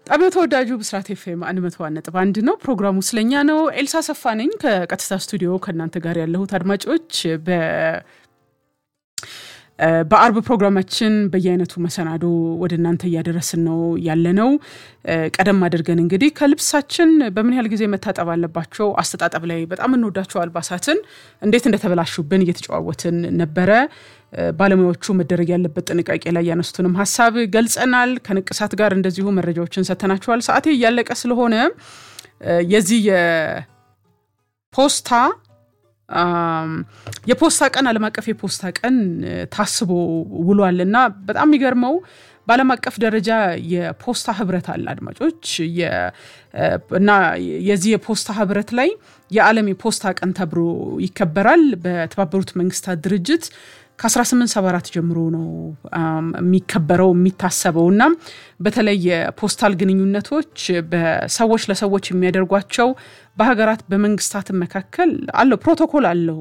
ጣቢያው ተወዳጁ ብስራት ኤፍኤም አንድ መቶ ነጥብ አንድ ነው። ፕሮግራሙ ስለኛ ነው። ኤልሳ ሰፋ ነኝ ከቀጥታ ስቱዲዮ ከእናንተ ጋር ያለሁት አድማጮች በ በአርብ ፕሮግራማችን በየአይነቱ መሰናዶ ወደ እናንተ እያደረስን ነው ያለነው። ቀደም አድርገን እንግዲህ ከልብሳችን በምን ያህል ጊዜ መታጠብ አለባቸው፣ አስተጣጠብ ላይ በጣም እንወዳቸው አልባሳትን እንዴት እንደተበላሹብን እየተጨዋወትን ነበረ። ባለሙያዎቹ መደረግ ያለበት ጥንቃቄ ላይ ያነሱትንም ሀሳብ ገልጸናል። ከንቅሳት ጋር እንደዚሁ መረጃዎችን ሰጥተናቸዋል። ሰዓቴ እያለቀ ስለሆነ የዚህ የፖስታ የፖስታ ቀን ዓለም አቀፍ የፖስታ ቀን ታስቦ ውሏል እና በጣም የሚገርመው በዓለም አቀፍ ደረጃ የፖስታ ህብረት አለ አድማጮች እና የዚህ የፖስታ ህብረት ላይ የዓለም የፖስታ ቀን ተብሎ ይከበራል በተባበሩት መንግስታት ድርጅት ከ1874 ጀምሮ ነው የሚከበረው የሚታሰበው እና በተለይ የፖስታል ግንኙነቶች በሰዎች ለሰዎች የሚያደርጓቸው በሀገራት በመንግስታት መካከል አለው ፕሮቶኮል አለው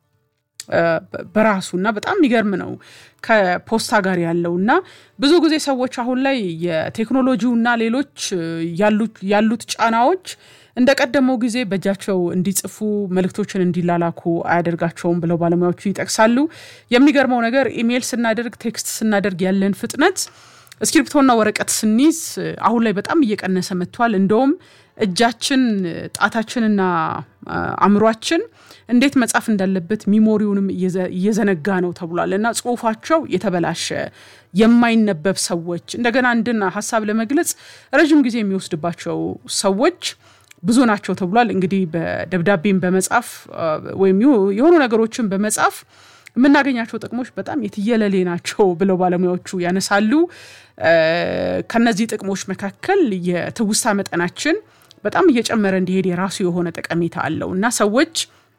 በራሱ እና በጣም የሚገርም ነው ከፖስታ ጋር ያለው እና ብዙ ጊዜ ሰዎች አሁን ላይ የቴክኖሎጂው እና ሌሎች ያሉት ጫናዎች እንደ ቀደመው ጊዜ በእጃቸው እንዲጽፉ መልእክቶችን እንዲላላኩ አያደርጋቸውም ብለው ባለሙያዎቹ ይጠቅሳሉ። የሚገርመው ነገር ኢሜይል ስናደርግ፣ ቴክስት ስናደርግ ያለን ፍጥነት እስክሪፕቶና ወረቀት ስንይዝ አሁን ላይ በጣም እየቀነሰ መጥቷል። እንደውም እጃችን ጣታችንና አእምሯችን እንዴት መጻፍ እንዳለበት ሚሞሪውንም እየዘነጋ ነው ተብሏል እና ጽሁፋቸው የተበላሸ የማይነበብ ሰዎች እንደገና አንድን ሀሳብ ለመግለጽ ረዥም ጊዜ የሚወስድባቸው ሰዎች ብዙ ናቸው ተብሏል። እንግዲህ በደብዳቤን በመጻፍ ወይም የሆኑ ነገሮችን በመጻፍ የምናገኛቸው ጥቅሞች በጣም የትየለሌ ናቸው ብለው ባለሙያዎቹ ያነሳሉ። ከነዚህ ጥቅሞች መካከል የትውስታ መጠናችን በጣም እየጨመረ እንዲሄድ የራሱ የሆነ ጠቀሜታ አለው እና ሰዎች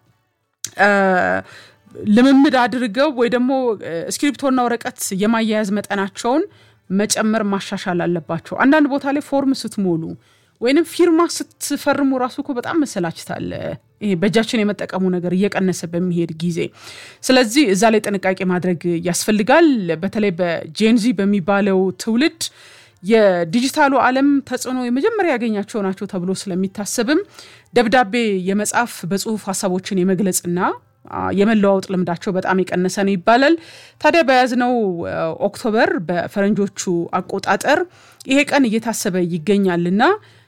ልምምድ አድርገው ወይ ደግሞ እስክሪፕቶና ወረቀት የማያያዝ መጠናቸውን መጨመር ማሻሻል አለባቸው። አንዳንድ ቦታ ላይ ፎርም ስትሞሉ ወይንም ፊርማ ስትፈርሙ ራሱ እኮ በጣም መሰላችታል። ይሄ በእጃችን የመጠቀሙ ነገር እየቀነሰ በሚሄድ ጊዜ፣ ስለዚህ እዛ ላይ ጥንቃቄ ማድረግ ያስፈልጋል። በተለይ በጄንዚ በሚባለው ትውልድ የዲጂታሉ ዓለም ተጽዕኖ የመጀመሪያ ያገኛቸው ናቸው ተብሎ ስለሚታሰብም ደብዳቤ የመጻፍ በጽሁፍ ሀሳቦችን የመግለጽና የመለዋወጥ ልምዳቸው በጣም የቀነሰ ነው ይባላል። ታዲያ በያዝነው ኦክቶበር በፈረንጆቹ አቆጣጠር ይሄ ቀን እየታሰበ ይገኛልና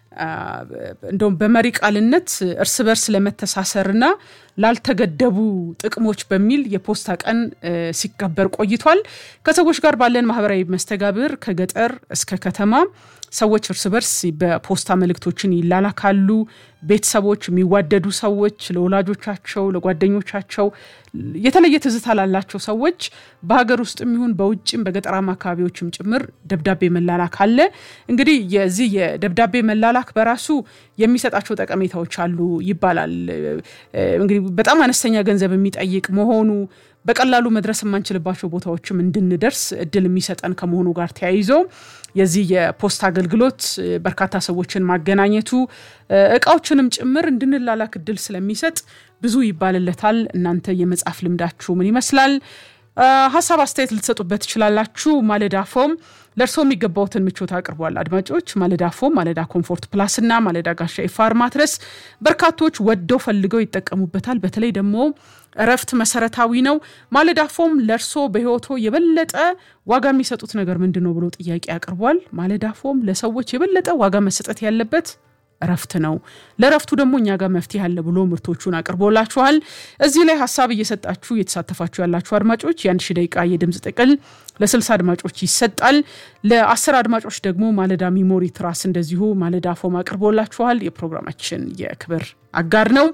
እንደውም በመሪ ቃልነት እርስ በርስ ለመተሳሰርና ላልተገደቡ ጥቅሞች በሚል የፖስታ ቀን ሲከበር ቆይቷል። ከሰዎች ጋር ባለን ማህበራዊ መስተጋብር ከገጠር እስከ ከተማ ሰዎች እርስ በርስ በፖስታ መልእክቶችን ይላላካሉ። ቤተሰቦች፣ የሚዋደዱ ሰዎች ለወላጆቻቸው፣ ለጓደኞቻቸው የተለየ ትዝታ ላላቸው ሰዎች በሀገር ውስጥም ይሁን በውጭም በገጠራማ አካባቢዎችም ጭምር ደብዳቤ መላላክ አለ። እንግዲህ የዚህ የደብዳቤ መላላክ በራሱ የሚሰጣቸው ጠቀሜታዎች አሉ ይባላል። እንግዲህ በጣም አነስተኛ ገንዘብ የሚጠይቅ መሆኑ በቀላሉ መድረስ የማንችልባቸው ቦታዎችም እንድንደርስ እድል የሚሰጠን ከመሆኑ ጋር ተያይዞ የዚህ የፖስታ አገልግሎት በርካታ ሰዎችን ማገናኘቱ እቃዎችንም ጭምር እንድንላላክ እድል ስለሚሰጥ ብዙ ይባልለታል። እናንተ የመጻፍ ልምዳችሁ ምን ይመስላል? ሀሳብ አስተያየት ልትሰጡበት ትችላላችሁ። ማለዳ ፎም ለእርስዎ የሚገባውትን ምቾት አቅርቧል። አድማጮች ማለዳ ፎም፣ ማለዳ ኮምፎርት ፕላስ እና ማለዳ ጋሻ ኤፋር ማትረስ በርካቶች ወደው ፈልገው ይጠቀሙበታል። በተለይ ደግሞ እረፍት መሰረታዊ ነው። ማለዳ ፎም ለእርስዎ በህይወቶ የበለጠ ዋጋ የሚሰጡት ነገር ምንድን ነው ብሎ ጥያቄ አቅርቧል። ማለዳ ፎም ለሰዎች የበለጠ ዋጋ መሰጠት ያለበት እረፍት ነው። ለእረፍቱ ደግሞ እኛ ጋር መፍትሄ አለ ብሎ ምርቶቹን አቅርቦላችኋል። እዚህ ላይ ሀሳብ እየሰጣችሁ እየተሳተፋችሁ ያላችሁ አድማጮች የአንድ ሺ ደቂቃ የድምፅ ጥቅል ለስልሳ አድማጮች ይሰጣል። ለአስር አድማጮች ደግሞ ማለዳ ሚሞሪ ትራስ እንደዚሁ ማለዳ ፎም አቅርቦላችኋል። የፕሮግራማችን የክብር አጋር ነው።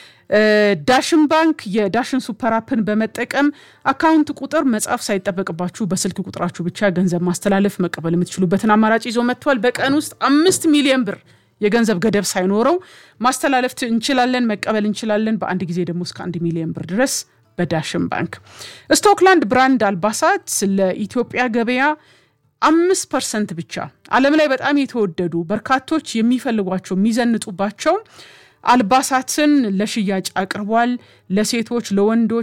ዳሽን ባንክ የዳሽን ሱፐር አፕን በመጠቀም አካውንት ቁጥር መጻፍ ሳይጠበቅባችሁ በስልክ ቁጥራችሁ ብቻ ገንዘብ ማስተላለፍ መቀበል የምትችሉበትን አማራጭ ይዞ መጥቷል። በቀን ውስጥ አምስት ሚሊዮን ብር የገንዘብ ገደብ ሳይኖረው ማስተላለፍ እንችላለን፣ መቀበል እንችላለን። በአንድ ጊዜ ደግሞ እስከ አንድ ሚሊዮን ብር ድረስ በዳሽን ባንክ። ስቶክላንድ ብራንድ አልባሳት ለኢትዮጵያ ገበያ አምስት ፐርሰንት ብቻ ዓለም ላይ በጣም የተወደዱ በርካቶች የሚፈልጓቸው የሚዘንጡባቸው አልባሳትን ለሽያጭ አቅርቧል። ለሴቶች፣ ለወንዶች